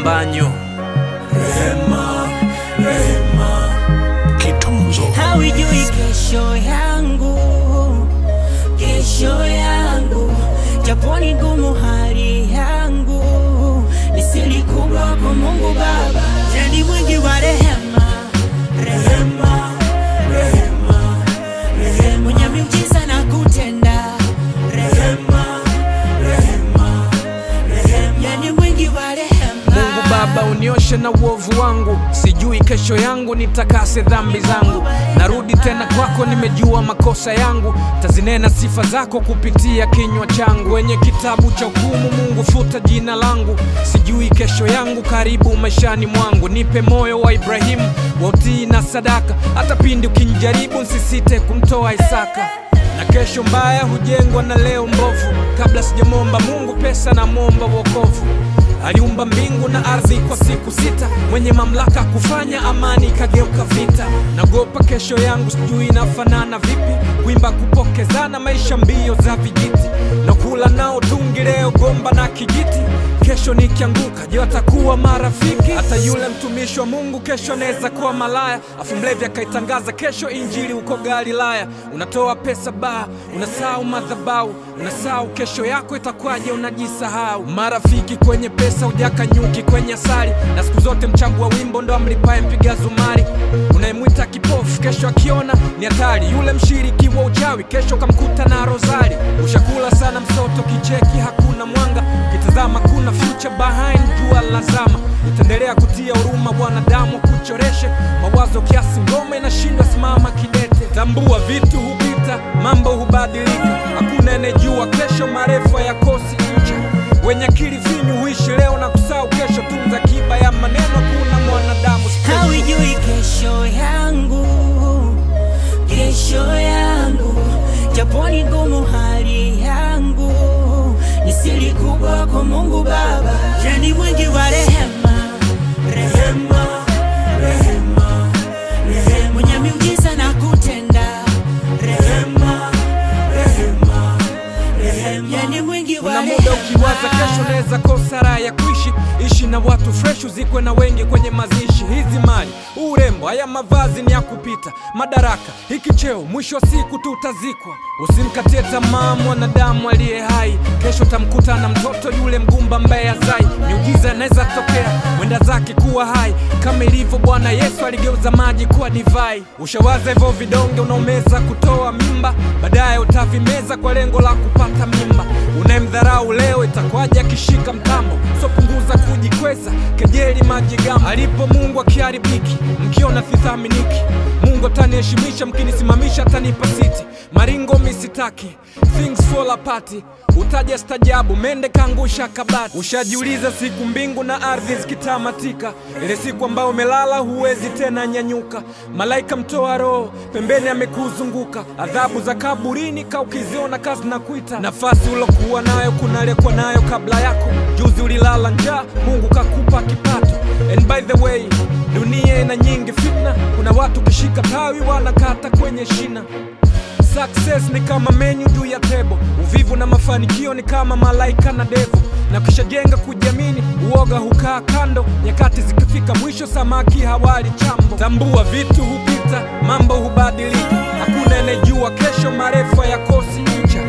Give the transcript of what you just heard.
mbanyo Rehema, rehema, Kitunzo. Hawijui kesho yangu, kesho yangu, japo ni ngumu hali yangu, ni siri kubwa kwa Mungu Baba, yeye ni mwingi wa rehema, rehema, rehema, rehema, mwenye miujiza na kutenda, rehema, rehema, rehema, yeye ni mwingi wa rehema. Mungu Baba unioshe na uovu wangu, sijui kesho yangu, nitakase dhambi zangu. Narudi tena kwako, nimejua makosa yangu, tazinena sifa zako kupitia kinywa changu. Wenye kitabu cha hukumu, Mungu futa jina langu, sijui kesho yangu, karibu maishani mwangu. Nipe moyo wa Ibrahimu wa utii na sadaka, hata pindi ukinijaribu, nsisite kumtoa Isaka na kesho mbaya hujengwa na leo mbovu. Kabla sijamwomba Mungu pesa, namwomba wokovu. Aliumba mbingu na ardhi kwa siku sita, mwenye mamlaka kufanya amani ikageuka vita. Nagopa kesho yangu, sijui inafanana vipi, kuimba kupokezana, maisha mbio za vijiti, na kula nao tungi leo gomba na kijiti. Kesho nikianguka, je, watakuwa marafiki? Hata yule mtumishi wa Mungu kesho anaweza kuwa malaya, afu mlevi akaitangaza kesho injili huko Galilaya. Unatoa pesa baa, unasahau madhabahu, unasahau kesho yako itakwaje, unajisahau. Marafiki kwenye pesa, ujaka nyuki kwenye asali, na siku zote mchango wa wimbo ndo amlipaye mpiga zumari. Unayemwita kipofu kesho akiona ni hatari, yule mshiriki wa uchawi kesho kamkuta na rozari. Ushakula sana msoto, kicheki hakuna mwanga, kitazama kuna future behind jua lazama. Itaendelea kutia huruma wanadamu, kuchoreshe mawazo kiasi, ngoma inashindwa simama kidete. Tambua vitu hupita, mambo hubadilika, hakuna anayejua kesho, marefa ya kosi ncha. Wenye akili finyu huishi leo na kusahau kesho, tunza kiba ya maneno, kuna mwanadamu special. Hawijui kesho yangu, kesho yangu, japo ni ngumu hali yangu, ni siri kubwa kwa Mungu Baba, yeye ni mwingi wa rehema, rehema, rehema, rehema, mwenye miujiza na kutenda, rehema, rehema, rehema, yeye ni mwingi wa Kuna rehema. muda ukiwaza kesho unaweza kosa raha ya kuishi, ishi na watu fresh, uzikwe na wengi kwenye mazishi. Hizi mali, urembo, haya mavazi ni ya kupita, madaraka, hiki cheo, mwisho wa siku tutazikwa. Usimkatie tamaa mwanadamu aliye hai, kesho tamkuta na mtoto yule mgumba ambaye azai. Miujiza inaweza tokea, mwenda zake kuwa hai, kama ilivyo Bwana Yesu aligeuza maji kuwa divai. Ushawaza hivyo vidonge unaomeza kutoa mimba, baadaye utavimeza kwa lengo la kupata mimba. Unayemdharau leo itakwaje akishika mtambo? So punguza kujikweza, kejeli majigambo. Alipo Mungu akiharibiki, mkiona sithaminiki. Mungu ataniheshimisha, mkinisimamisha atanipa siti. Maringo misitaki, things fall apart. Utaja stajabu, mende kaangusha kabati. Ushajiuliza siku mbingu na ardhi zikitamatika, ile siku ambayo umelala huwezi tena nyanyuka. Malaika mtoa roho pembeni amekuzunguka, adhabu za kaburini ka ukiziona kazi na kuita. Nafasi ulokuwa nayo kuna aliyekuwa nayo kabla yako. Juzi ulilala njaa, Mungu kakupa kipato. And by the way, dunia ina nyingi fitna, kuna watu kishika tawi wanakata kwenye shina. Success ni kama menyu juu ya tebo, uvivu na mafanikio ni kama malaika na devu, na kishajenga kujiamini, uoga hukaa kando. Nyakati zikifika mwisho, samaki hawali chambo. Tambua vitu hupita, mambo hubadilika, hakuna anayejua kesho, marefa ya kosi ncha.